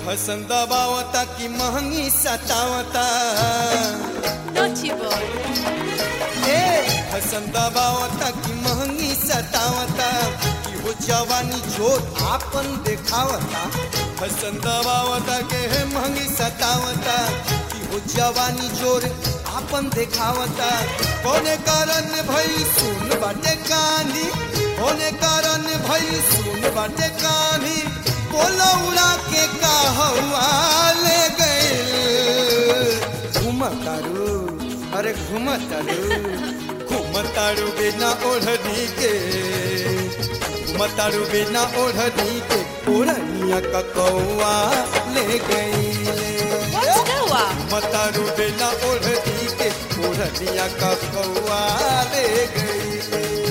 फसन दबावता कि महंगी सतावता Naughty boy. ए फसन दबावता कि महंगी सतावता कि हो जवानी जोर आपन देखावता फसन दबावता के है महंगी सतावता कि हो जवानी जोर आपन देखावता कौने कारण भई सुन बाटे कहानी कौने कारण भई सुन बाटे कहानी बोलो उड़ा के का हवा ले गए घुमतारू अरे घुमतारू घुमतारू बिना ओढ़नी के घुमतारू बिना ओढ़नी के ओढ़निया का कौआ ले गई What's Noah? मतारू बिना ओढ़नी के ओढ़निया का कौआ ले गई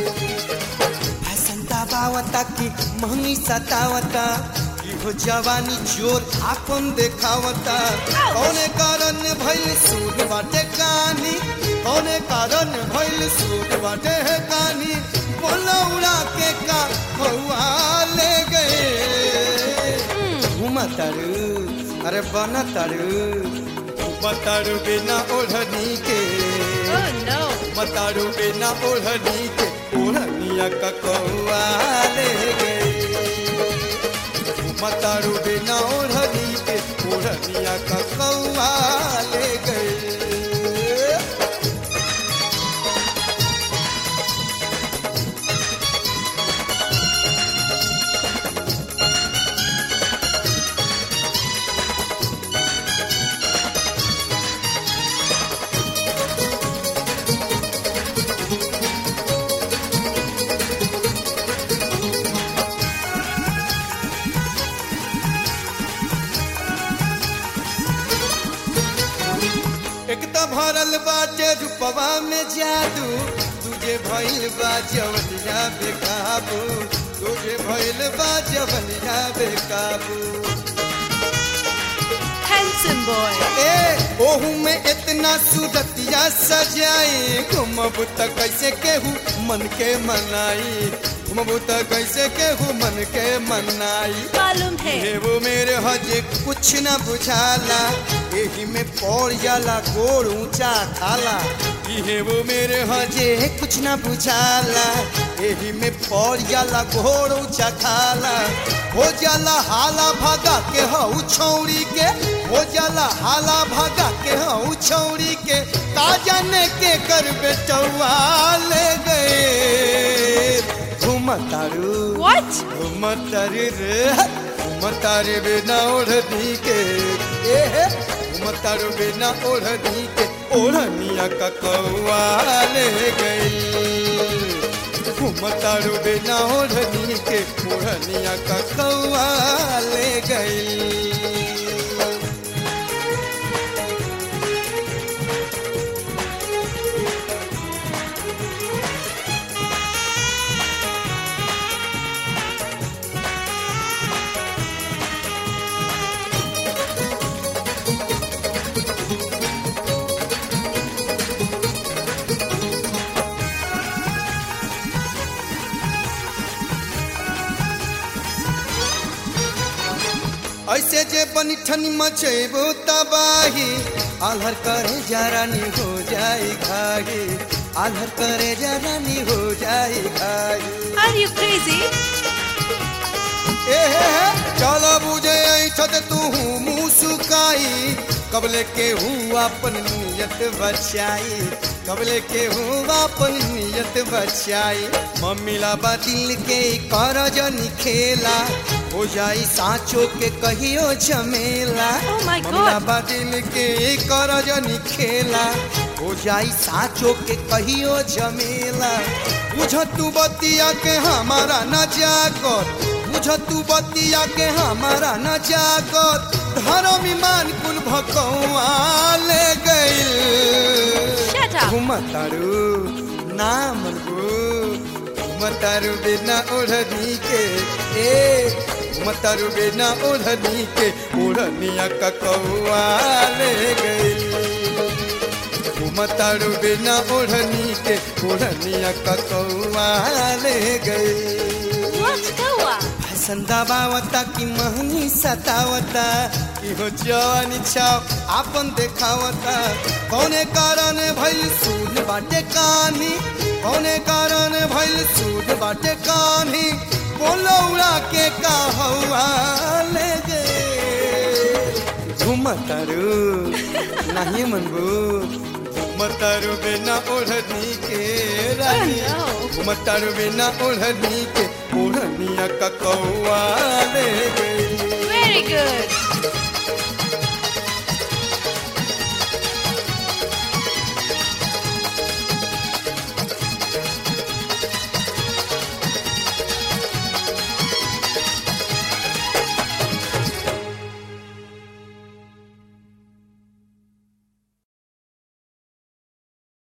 फैशन दबावता की महंगी सतावता की हो जवानी जोर आपन देखावता कौने कारण भइल सूद बाटे कहानी कौने कारण भइल सूद बाटे है कहानी बोला उड़ा के का कौआ ले गए घुमतारू अरे बनतारू घुमतारू बिना ओढ़नी के Oh no. मतारू बिना ओढ़नी के ओढ़निया का कौआ ले गई मतारू बिना ओढ़नी के ओढ़निया का कौआ ले गई एक तो भरल बाटे रूपवा में जादू तुझे भइल बा जवनिया बेकाबू तुझे भइल बा जवनिया बेकाबू Handsome boy. ए ओहू में इतना सूरतिया सजाई घुमबू त कैसे केहू मन के मनाई घुमबू त कैसे केहू मन के मनाई मालूम है हे वो मेरे हजे कुछ न बुझाला एही में पड़ जाला गोड़ ऊंचा खाला हे वो मेरे हजे कुछ न बुझाला एही में पड़ जाला गोड़ ऊंचा खाला हो जाला हाला भागा के हऊ छौड़ी के हो जाला हाला भागा के हऊ छौड़ी के का जाने के कर बेटवा ले गए घुमतारू What? घुमतारी रे घुमतारी बिना ओढ़नी के ए घुमतारू बिना ओढ़नी के ओढ़निया का कौआ ले गई घुमतारू बिना ओढ़नी के ओढ़निया का कौआ ले गई ऐसे जे बनी ठनी मचेबो तबाही आल्हर करे जरानी हो जाई घाही आल्हर करे जरानी हो जाई घाही Are you crazy? ए चलो बुझे ऐठत तू मुँह सुकाई कबले के हूँ अपन नियत बचाई कबले के हूँ अपन नियत बचाई मम्मीला बा दिल के कर जनी खेला हो जाई साँचो के कहियो झमेला Oh my God. मम्मीला बा दिल के कर जनी खेला हो जाई साँचो के कहियो झमेला बुझ तू बतिया के हमारा न जागत बुझ तू बतिया के हमारा न जागत धर्म ईमान कुल भकौआ ले गइल Shut up. घुमतारू नाम घुमतारू बिना ओढ़नी के ए घुमतारू बिना ओढ़नी के ओढ़निया का कौआ ले गइल घुमतारू बिना ओढ़नी के ओढ़निया का कौआ ले गइल What Noah? फैशन दबावता की महंगी सतावता इहो जवानी छाव आपन देखावता कौने कारण भइल सूद बाटे कानी कौने कारण भइल सूद बाटे कानी बोलो उड़ा के का हवा ले गे घुमतारू नहीं मनबू घुमतारू बिना ओढ़नी के रानी Oh, no. घुमतारू बिना ओढ़नी के ओढ़निया का कौआ ले गई Very good.